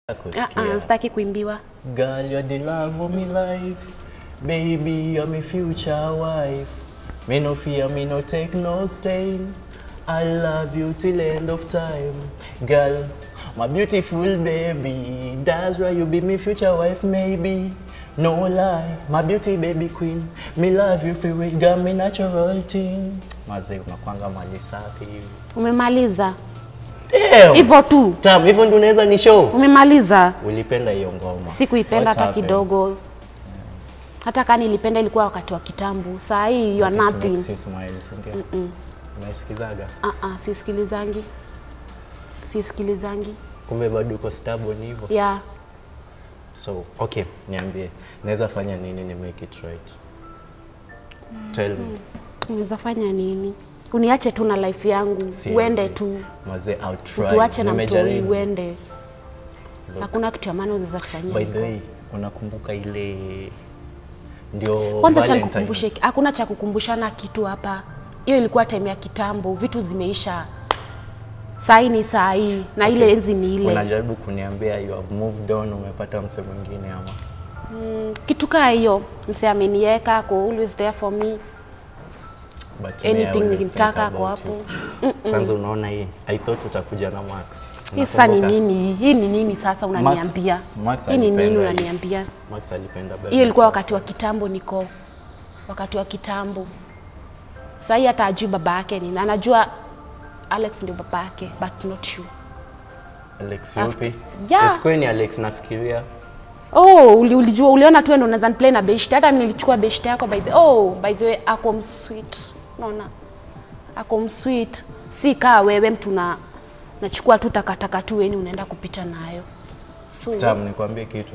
Kusikia. Uh, uh, sitaki kuimbiwa. Girl, you're the love of me life. Baby, you're my future wife. Me no fear, me no take no stain. I love you till end of time. Girl, my beautiful baby. That's why you be my future wife, maybe. No lie, my beauty baby queen. Me love you for it, got me natural thing. Mazee, unakwanga mali safi hivi. Umemaliza Damn! hivyo tu, Tam, hivyo ndio unaweza ni show. umemaliza. Ulipenda hiyo ngoma? Sikuipenda What hata happened? kidogo, hata kama nilipenda ilikuwa wakati wa kitambo. Saa hii you are It nothing. makes you smile, si ndio? Unaisikizaga? Uh -uh, sisikilizangi, sisikilizangi Kumbe bado uko stubborn hivyo. yeah. So, okay, niambie. Naweza fanya nini ni make it right? Tell me. Unaweza fanya nini? Uniache tu na life yangu, Seriously. uende tu, Mazee, I'll try. tuache na mtoi, Nimejaribu. uende. Hakuna kitu ya maana unaweza kufanyia. By the way, unakumbuka ile ndio Kwanza cha Valentine's? nikukumbushe, hakuna cha kukumbushana kitu hapa. Hiyo ilikuwa time ya kitambo, vitu zimeisha. Saa hii ni saa hii na ile enzi ni ile. Unajaribu kuniambia you have moved on, umepata mse mwingine ama? Kitu kaa hiyo, mse ameniweka, ako always there for me. But me, I Anything always nikimtaka think ako about hapo. you. Kwanza unaona hii, I thought utakuja na Max. Hii sasa ni Unakumbuka? nini? Hii ni nini sasa unaniambia? Max Hii ni nini alipenda hii. unaniambia? Max alipenda bebe. Hiyo ilikuwa wakati wa kitambo niko. Wakati wa kitambo. Sasa hii hata ajui baba yake nini. Anajua Alex ndio baba yake, but not you. Alex After- yupi? Yeah. Isikuwe ni Alex nafikiria. Oh, uli, ulijua uliona tu ndio unaweza play na beshte. Hata mimi nilichukua beshte yako by the oh, by the way ako msweet. Unaona? Ako msweet. Si kaa wewe mtu na nachukua tu takataka tu yani unaenda kupita nayo. So Tam, nikwambie kitu.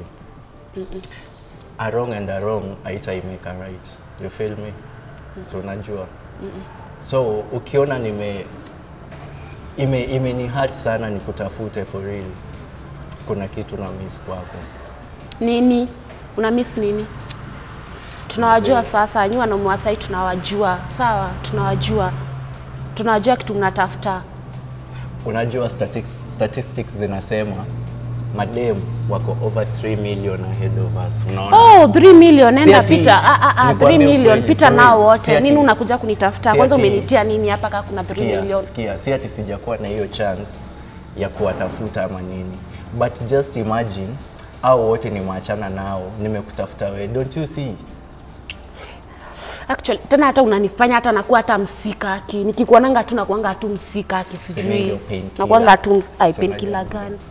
A wrong and a wrong haitaimeka right. You feel me? So unajua. So ukiona nime ime imeni hurt sana nikutafute for real. Kuna kitu na miss kwako. nini? Una miss nini? Tunawajua sasa, nyinyi wanaume wa sasa tunawajua. Sawa, tunawajua. Tunawajua kitu mnatafuta. Unajua statistics, statistics zinasema madem wako over 3 million ahead of us. Unaona? Oh, 3 million Si nenda ati- pita. Ah, ah, ah, 3 nikwambie million ukweli, pita for nao real. wote. Si ati- Nini unakuja kunitafuta? si Kwanza ati- umenitia nini hapa kama kuna 3 Sikia, million? sikia, si ati sijakuwa na hiyo chance ya kuwatafuta ama nini, but just imagine au wote nimeachana nao, nimekutafuta wewe, don't you see? Actually, tena hata unanifanya hata nakuwa hata msikaki. Nikikuonanga tu nakuanga tu msikaki Sema sijui. ndio painkiller. Nakuanga tu ms- ai Sema painkiller ndio. gani?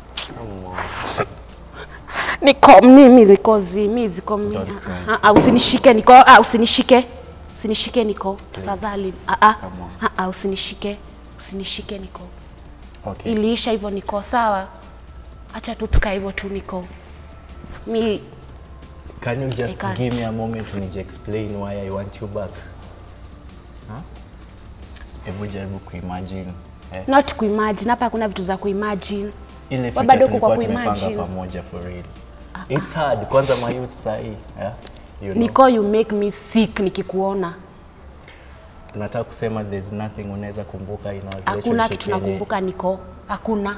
Niko mimi niko zimi ziko mimi. Don't cry. Ah, ah, usinishike niko ah, usinishike. Usinishike niko tafadhali. Ah ah. Come on. Ah ah, usinishike. Usinishike niko. Okay. Iliisha hivyo niko sawa. Acha tu tukae hivyo tu niko. Mi Can you I just can't. give me a moment nije explain why I want you back? Huh? Hebu jaribu kuimagine. Eh? not kuimagine hapa hakuna vitu za kuimagine. Ile Wewe future bado uko kwa tulikuwa tumepanga kuimagine. pamoja for real. It's hard. Kwanza my youth sahi, yeah? You know. Niko you make me sick nikikuona. Unataka kusema there's nothing unaweza kumbuka in our Hakuna relationship kitu yenye- nakumbuka niko. Hakuna.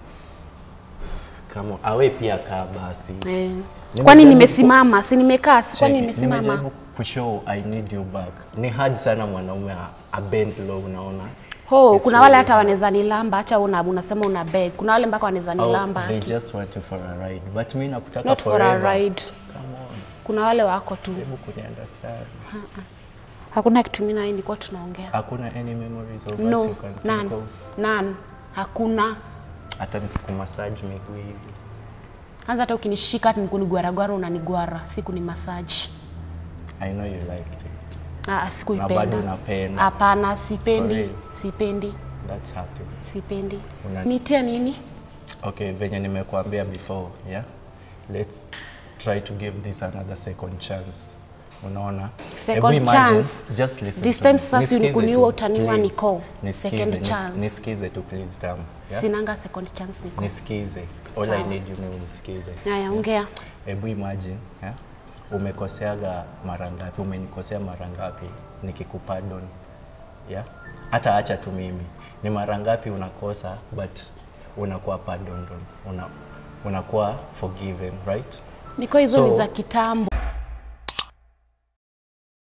Kama awe pia kaa basi. Eh. Nimejaribu Kwani ku- nimesimama? Si nimekaa? Si kwani Cheki, nimesimama? nimejaribu kushow I need you back. Ni hard sana mwanaume a- a bend low unaona. Ho, It's kuna wale really hata hard. wanaweza nilamba, acha una unasema una beg. Kuna wale mpaka wanaweza Oh, nilamba. they just want you for a ride. But mimi nakutaka Not for forever. a ride. Come on. Kuna wale wako tu. Hebu kuniunderstand. Hakuna kitu mimi na yeye nilikuwa tunaongea. Hakuna any memories of us No, you can think none. of. None. Hakuna. Hata nikikumassage miguu hivi. Kwanza hata ukinishika hata nikunigwaragwara unanigwara, siku ni massage. I know you liked it. Ah, Na bado sikuipenda. unapenda. Hapana, For sipendi. real? Sipendi. That's hurting. Sipendi. Una- Nitia nini? Okay, venye nimekuambia before, yeah? Let's try to give this another second chance. Unaona? Second Hebu imagine, chance? Just listen This to time me. sasa si Nisikize unikuniua, tu, utaniua please. Nicole. Nisikize, Second nis- chance. Nisikize tu please Tam. Yeah? Sinanga second chance niko. Nisikize. All I Sawa. need you ni unisikize. Haya, ongea. Hebu imagine, yeah? Umekoseaga mara ngapi? Umenikosea mara ngapi nikikupardon? Yeah? Hata acha tu mimi. Ni mara ngapi unakosa but unakuwa pardoned? Una unakuwa forgiven right niko hizo ni So- za kitambo